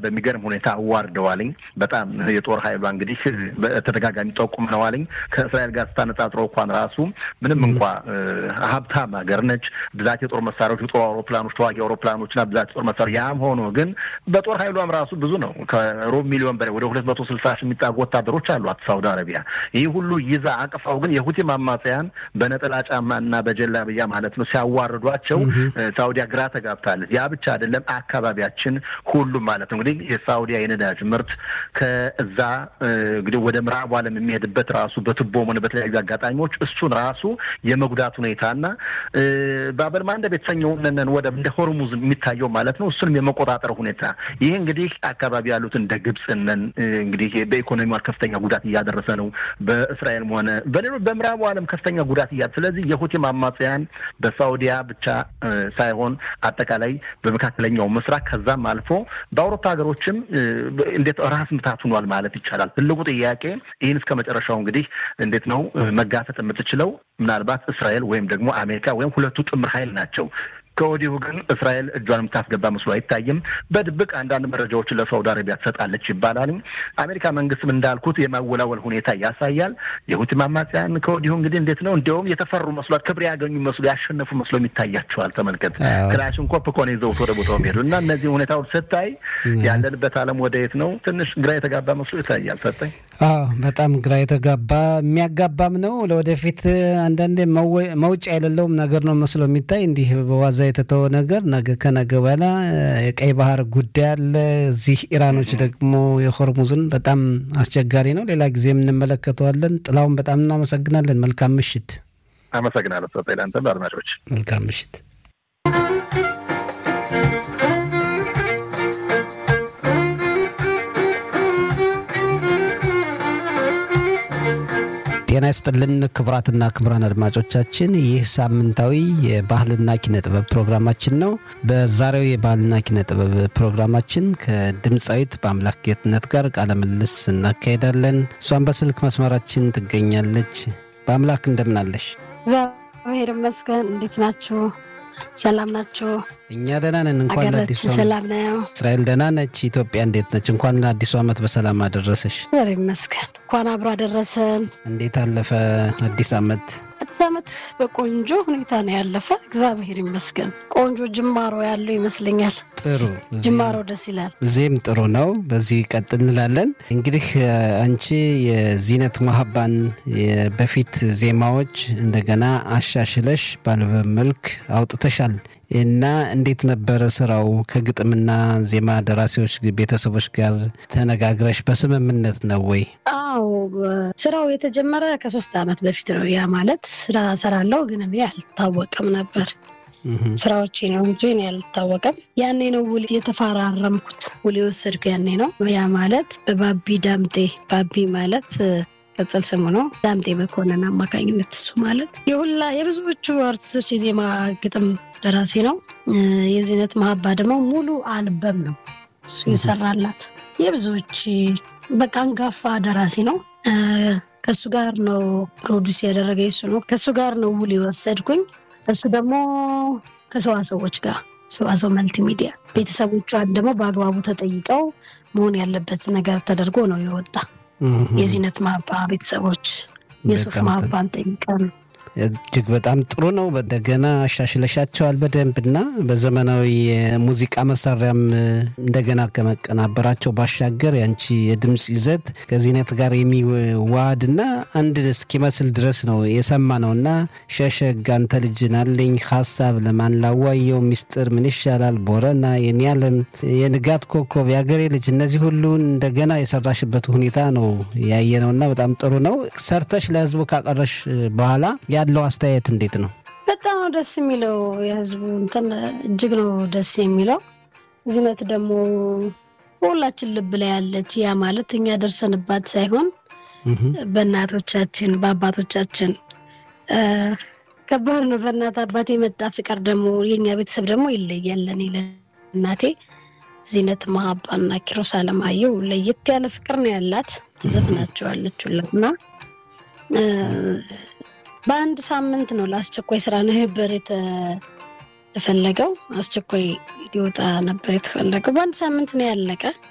በሚገርም ሁኔታ አዋርደዋልኝ። በጣም የጦር ኃይሏ እንግዲህ በተደጋጋሚ ጠቁመነዋልኝ። ከእስራኤል ጋር ስታነጻጽረው እንኳን ራሱ ምንም እንኳ ሀብታም ሀገር ነች፣ ብዛት የጦር መሳሪያዎች፣ የጦር አውሮፕላኖች፣ ተዋጊ አውሮፕላኖችና ብዛት የጦር መሳሪያ ያም ሆኖ ግን በጦር ኃይሏም ራሱ ብዙ ነው። ከሩብ ሚሊዮን በላይ ወደ ሁለት መቶ ስልሳ ሺህ የሚጠጉ ወታደሮች አሏት ሳውዲ አረቢያ። ይህ ሁሉ ይዛ አቅፋው ግን የሁቲ አማጽያን በነጠላ ጫማና በጀላብያ ማለት ነው ሲያዋርዷቸው ሳውዲያ ግራ ተጋብታለች። ያ ብቻ አይደለም፣ አካባቢያችን ሁሉም ማለት ነው እንግዲህ የሳውዲያ የነዳጅ ምርት ከዛ እንግዲህ ወደ ምዕራቡ ዓለም የሚሄድበት ራሱ በቱቦም ሆነ በተለያዩ አጋጣሚዎች እሱን ራሱ የመጉዳት ሁኔታና ባበል ማንደብ የተሰኘውን ወደ እንደ ሆርሙዝ የሚታየው ማለት ነው እሱንም የመቆጣጠር ሁኔታ ይህ እንግዲህ አካባቢ ያሉት እንደ ግብፅነን እንግዲህ በኢኮኖሚ ከፍተኛ ጉዳት እያደረሰ ነው። በእስራኤልም ሆነ በሌሎች በምዕራቡ ዓለም ከፍተኛ ጉዳት እያ ስለዚህ የሁቲም አማጽያን በሳውዲያ ብቻ ሳይሆን አጠቃላይ በመካከለኛው ምስራቅ ከዛም አልፎ በአውሮፓ ሀገሮችም እንዴት ራስ ምታት ሆኗል ማለት ይቻላል። ትልቁ ጥያቄ ይህን እስከ መጨረሻው እንግዲህ እንዴት ነው መጋፈጥ የምትችለው? ምናልባት እስራኤል ወይም ደግሞ አሜሪካ ወይም ሁለቱ ጥምር ኃይል ናቸው። ከወዲሁ ግን እስራኤል እጇን የምታስገባ መስሎ አይታይም። በድብቅ አንዳንድ መረጃዎችን ለሳውዲ አረቢያ ትሰጣለች ይባላል። አሜሪካ መንግስትም እንዳልኩት የማወላወል ሁኔታ ያሳያል። የሁቲ አማጽያን ከወዲሁ እንግዲህ እንዴት ነው እንዲያውም የተፈሩ መስሏል፣ ክብር ያገኙ መስሎ ያሸነፉ መስሎ ይታያቸዋል። ተመልከት፣ ክላሽንኮቭ እኮ ነው ይዘውት ወደ ቦታው የሚሄዱ እና እነዚህ ሁኔታዎች ስታይ ያለንበት ዓለም ወደ የት ነው ትንሽ ግራ የተጋባ መስሎ ይታያል። ሰጠኝ አዎ በጣም ግራ የተጋባ የሚያጋባም ነው። ለወደፊት አንዳንዴ መውጫ የሌለውም ነገር ነው መስሎ የሚታይ እንዲህ በዋዛ የተተወ ነገር ነገ ከነገ በኋላ የቀይ ባህር ጉዳይ አለ። እዚህ ኢራኖች ደግሞ የሆርሙዝን በጣም አስቸጋሪ ነው። ሌላ ጊዜም እንመለከተዋለን። ጥላውን በጣም እናመሰግናለን። መልካም ምሽት። አመሰግናለሁ። ሰጠኝ ለአንተም ለአድማጮች መልካም ምሽት። ጤና ይስጥልን ክቡራትና ክቡራን አድማጮቻችን ይህ ሳምንታዊ የባህልና ኪነ ጥበብ ፕሮግራማችን ነው። በዛሬው የባህልና ኪነ ጥበብ ፕሮግራማችን ከድምፃዊት በአምላክ ጌትነት ጋር ቃለ ምልልስ እናካሄዳለን። እሷን በስልክ መስመራችን ትገኛለች። በአምላክ እንደምናለሽ? እግዚአብሔር ይመስገን። እንዴት ናችሁ? ሰላም ናችሁ? እኛ ደህና ነን። እንኳን ለአዲሱ ሰላም ነው። እስራኤል ደህና ነች። ኢትዮጵያ እንዴት ነች? እንኳን ለአዲሱ ዓመት በሰላም አደረሰሽ። እግዚአብሔር ይመስገን። እንኳን አብሮ አደረሰን። እንዴት አለፈ አዲስ ዓመት? አዲስ ዓመት በቆንጆ ሁኔታ ነው ያለፈ። እግዚአብሔር ይመስገን። ቆንጆ ጅማሮ ያለው ይመስለኛል። ጥሩ ጅማሮ ደስ ይላል። እዚህም ጥሩ ነው። በዚህ ቀጥል እንላለን። እንግዲህ አንቺ የዚነት መሀባን በፊት ዜማዎች እንደገና አሻሽለሽ ባልበም መልክ አውጥተሻል እና እንዴት ነበረ ስራው? ከግጥምና ዜማ ደራሲዎች ቤተሰቦች ጋር ተነጋግረሽ በስምምነት ነው ወይ? አዎ ስራው የተጀመረ ከሶስት ዓመት በፊት ነው። ያ ማለት ስራ ሰራለው ግን እኔ አልታወቅም ነበር ስራዎቼ ነው እንጂ እኔ አልታወቀም። ያኔ ነው ውል የተፈራረምኩት ውል የወሰድኩ ያኔ ነው። ያ ማለት በባቢ ዳምጤ ባቢ ማለት ቅጽል ስሙ ነው። ዳምጤ መኮንን አማካኝነት እሱ ማለት የሁላ የብዙዎቹ አርቲስቶች የዜማ ግጥም ደራሲ ነው። የዚነት መሀባ ደግሞ ሙሉ አልበም ነው እሱ የሰራላት የብዙዎች በቃ አንጋፋ ደራሲ ነው። ከእሱ ጋር ነው ፕሮዲስ ያደረገ እሱ ነው። ከእሱ ጋር ነው ውል የወሰድኩኝ። እሱ ደግሞ ከሰዋሰዎች ጋር ሰዋሰው መልቲሚዲያ ቤተሰቦቿን ደግሞ በአግባቡ ተጠይቀው መሆን ያለበት ነገር ተደርጎ ነው የወጣ። የዚነት ማባ ቤተሰቦች የሱፍ ማባን ጠይቀን እጅግ በጣም ጥሩ ነው። እንደገና አሻሽለሻቸዋል በደንብ እና በዘመናዊ የሙዚቃ መሳሪያም እንደገና ከመቀናበራቸው ባሻገር ያንቺ የድምፅ ይዘት ከዚህነት ጋር የሚዋሃድ እና አንድ እስኪመስል ድረስ ነው የሰማ ነው እና ሸሸግ አንተ ልጅ ናለኝ ሀሳብ ለማን ላዋየው ሚስጥር ምን ይሻላል ቦረና የኒያለም የንጋት ኮከብ የአገሬ ልጅ እነዚህ ሁሉ እንደገና የሰራሽበት ሁኔታ ነው ያየ ነው እና በጣም ጥሩ ነው። ሰርተሽ ለህዝቡ ካቀረሽ በኋላ ያለው አስተያየት እንዴት ነው? በጣም ነው ደስ የሚለው። የህዝቡ እንትን እጅግ ነው ደስ የሚለው። ዝነት ደግሞ በሁላችን ልብ ላይ ያለች ያ ማለት እኛ ደርሰንባት ሳይሆን በእናቶቻችን በአባቶቻችን ከባድ ነው። በእናት አባት የመጣ ፍቅር ደግሞ የኛ ቤተሰብ ደግሞ ይለያል። እኔ ለእናቴ ዚነት መሀባና ኪሮስ አለማየሁ ለየት ያለ ፍቅር ነው ያላት። ትዘፍናቸዋለች ሁላ እና በአንድ ሳምንት ነው ለአስቸኳይ ስራ ነበር የተፈለገው። አስቸኳይ ሊወጣ ነበር የተፈለገው። በአንድ ሳምንት ነው ያለቀ።